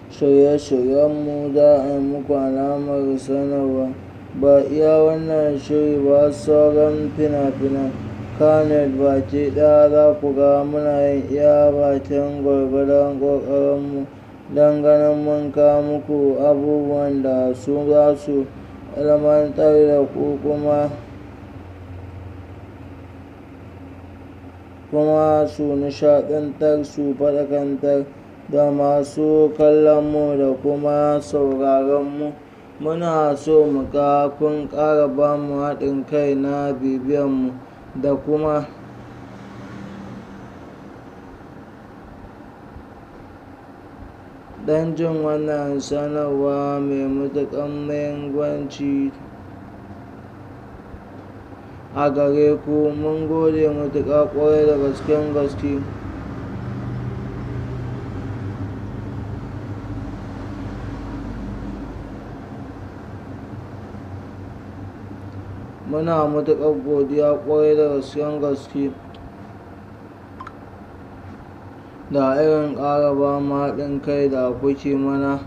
shirye-shiryenmu za a yi muku alamar sanarwa. Ba iya wannan shiri ba sauran fina-finan Kannywood baki ɗaya za ku ga muna yin iya bakin gwargwadon ƙoƙarinmu don ganin mun kawo muku abubuwan da su za su ilmantar da ku kuma kuma su nishaɗantar su faɗakantar da masu kallonmu da kuma sauraronmu. Muna so mu ga kun ƙara ba mu haɗin kai na bibiyanmu da kuma don jin wannan sanarwa mai matuƙar muhimmanci a gare ku. Mun gode matuƙa ƙwarai da gasken gaske. Muna matuƙar godiya ƙwarai da gasken gaske da irin ƙara ba mu haɗin kai da kuke mana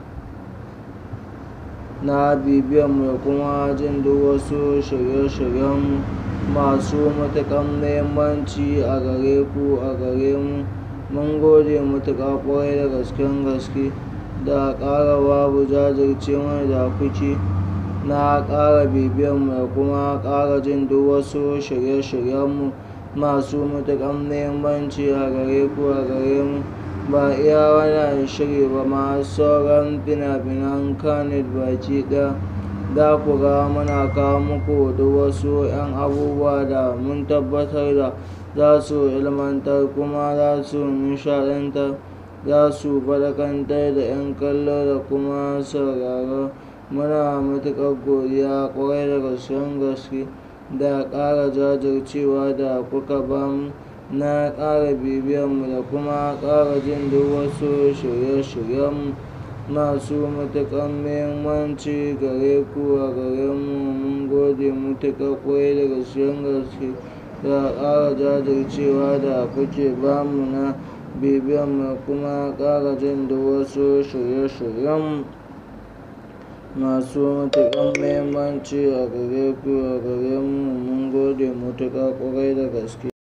na bibiyanmu da kuma jin duk wasu shirye-shiryenmu masu matuƙar muhimmanci a gare ku a gare mu. Mun gode matuƙa ƙwarai da gasken gaske da ƙara babu jajircewar da kuke na ƙara bibiyanmu da kuma ƙara jin duk wasu shirye-shiryenmu masu matuƙar muhimmanci a gare ku a gare mu. Ba iya wannan shiri ba ma sauran fina-finan Kannywood baki ɗaya za ku ga muna kawo muku duk wasu 'yan abubuwa da mun tabbatar da za su ilmantar kuma za su nishaɗantar, za su faɗakantar da 'yan kallo da kuma sauraro. Muna matuƙar godiya ƙwarai da gasken gaske da ƙara jajircewa da kuka ba mu na ƙara bibiyanmu da kuma ƙara jin duk wasu shirye-shiryenmu masu matuƙar muhimmanci gare ku a gare mu. Mun gode matuƙa ƙwarai da gasken gaske da ƙara jajircewa da kuke ba mu na bibiyanmu da kuma ƙara jin duk wasu shirye-shiryenmu masu matuƙar muhimmanci a gare ku a gare mu. Mun gode matuƙa ƙwarai da gaske.